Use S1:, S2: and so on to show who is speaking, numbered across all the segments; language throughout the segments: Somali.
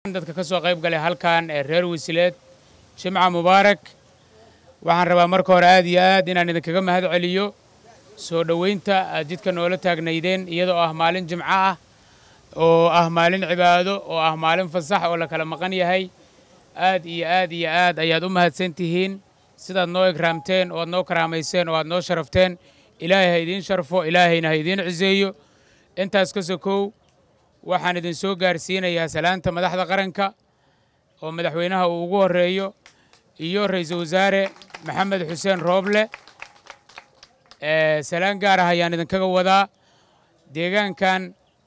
S1: dadka ka soo qayb galay halkan ee reer wasileed jimca mubaarak waxaan rabaa marka hore aad iyo aad inaan idinkaga mahad celiyo soo dhoweynta aad jidka noola taagnaydeen iyadoo ah maalin jimco ah oo ah maalin cibaado oo ah maalin fasax oo la kala maqan yahay aad iyo aad iyo aad ayaad u mahadsan tihiin sidaad noo ikraamteen oo aad noo karaamayseen oo aad noo sharafteen ilaahay ha idiin sharfo ilaahayna ha idiin ciseeyo intaas ka sokow waxaan idin soo gaarsiinayaa salaanta madaxda qaranka oo madaxweynaha uu ugu horreeyo iyo ra'iisul wasaare maxamed xuseen rooble salaan gaar ah ayaan idinkaga wadaa deegaankan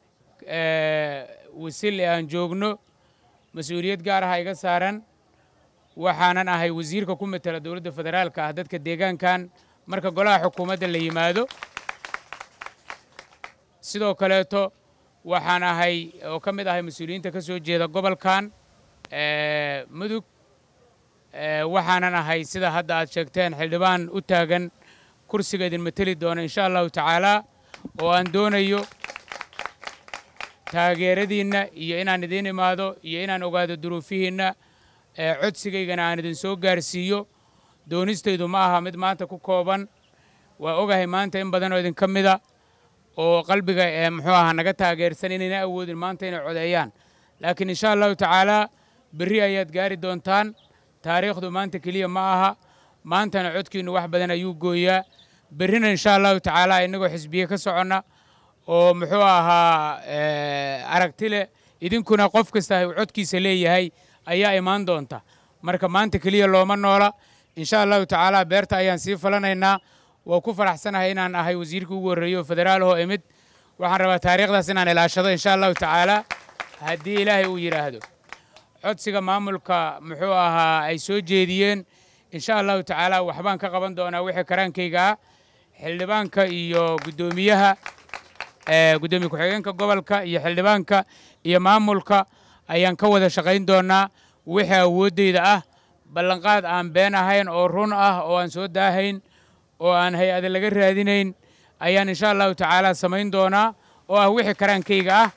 S1: wasil ee aan joogno mas-uuliyad gaar ah iga saaran waxaanan ahay wasiirka ku matela dowladda federaalka ah dadka deegaankan marka golaha xukuumadda la yimaado sidoo kaleeto waxaan ahay oo ka mid ahay mas-uuliyiinta ka soo jeeda gobolkan mudug waxaanan ahay sida hadda aad sheegteen xildhibaan u taagan kursiga idin mateli doona insha allahu tacaalaa oo aan doonayo taageeradiinna iyo inaan idiin imaado iyo inaan ogaado duruufihiinna codsigaygana aan idin soo gaarsiiyo doonistaydu ma aha mid maanta ku kooban waa ogahay maanta in badan oo idinka mida oo qalbiga ee muxuu ahaa naga taageersan inayna awoodin maanta inay codeeyaan laakiin insha allahu tacaalaa berri ayaad gaari doontaan taariikhdu maanta keliya ma aha maantana codkiinnu wax badan ayuu gooyaa berrina insha allahu tacaalaa innagoo xisbiye ka soconna oo muxuu ahaa aragti leh idinkuna qof kasta uu codkiisa leeyahay ayaa imaan doonta marka maanta keliya looma noola insha allahu tacaalaa beerta ayaan sii falanaynaa waa ku faraxsanahay inaan ahay wasiirkii ugu horreeyey oo federaalahoo imid waxaan rabaa taariikhdaas inaan ilaashado insha allahu tacaalaa haddii ilaahay uu yidhaahdo codsiga maamulka muxuu ahaa ay soo jeediyeen insha allahu tacaalaa waxbaan ka qaban doonaa wixii karaankayga ah xildhibaanka iyo guddoomiyaha guddoomiye ku-xigeenka gobolka iyo xildhibaanka iyo maamulka ayaan ka wada shaqayn doonaa wixii awooddayda ah ballanqaad aan been ahayn oo run ah oo aan soo daahayn oo aan hay-ada laga raadinayn ayaan insha allahu tacaalaa samayn doonaa oo ah wixii karaankayga ah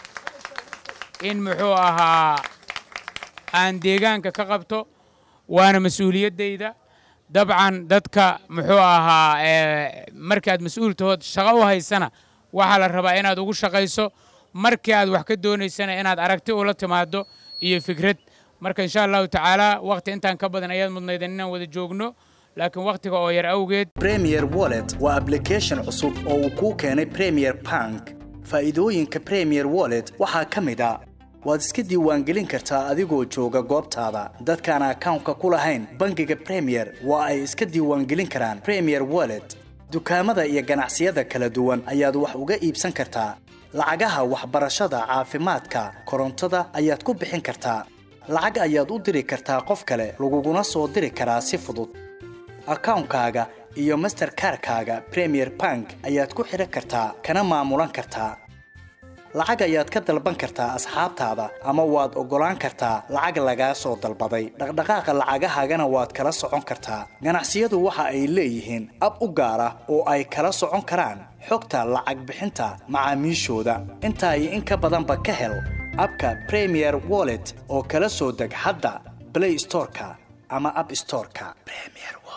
S1: in muxuu ahaa aan deegaanka ka qabto waana mas-uuliyaddayda dabcan dadka muxuu ahaa markii aad mas-uul tahood shaqo u haysana waxaa la rabaa inaad ugu shaqayso markii aad wax ka doonaysana inaad aragti ula timaado iyo fikrad marka insha allahu tacaalaa wakhti intaan ka badan ayaad mudnaydan inaan wada joogno laakiin wakhtiga oo yar awgeed
S2: premier wallet waa ablication cusub oo uu kuu keenay premier bank faa'iidooyinka premier wallet waxaa ka mid a waad iska diiwaangelin kartaa adigoo jooga goobtaada dadkaan akawnka ku lahayn bangiga premier waa ay iska diiwaangelin karaan premier wallet dukaamada iyo ganacsiyada kala duwan ayaad wax uga iibsan kartaa lacagaha waxbarashada caafimaadka korontada ayaad ku bixin kartaa lacag ayaad u diri kartaa qof kale laguguna soo diri karaa si fudud akawnkaaga iyo masterkarkaaga premier bank ayaad ku xidhan kartaa kana maamulan kartaa lacag ayaad ka dalban kartaa asxaabtaada ama waad oggolaan kartaa lacag lagaa soo dalbaday dhaqdhaqaaqa lacagahaagana waad kala socon kartaa ganacsiyadu waxa ay leeyihiin ab u gaar ah oo ay kala socon karaan xogta lacag bixinta macaamiishooda intaa iyo in ka badanba ka hel abka premier wallet oo kala soo deg hadda blay storeka ama ab storeka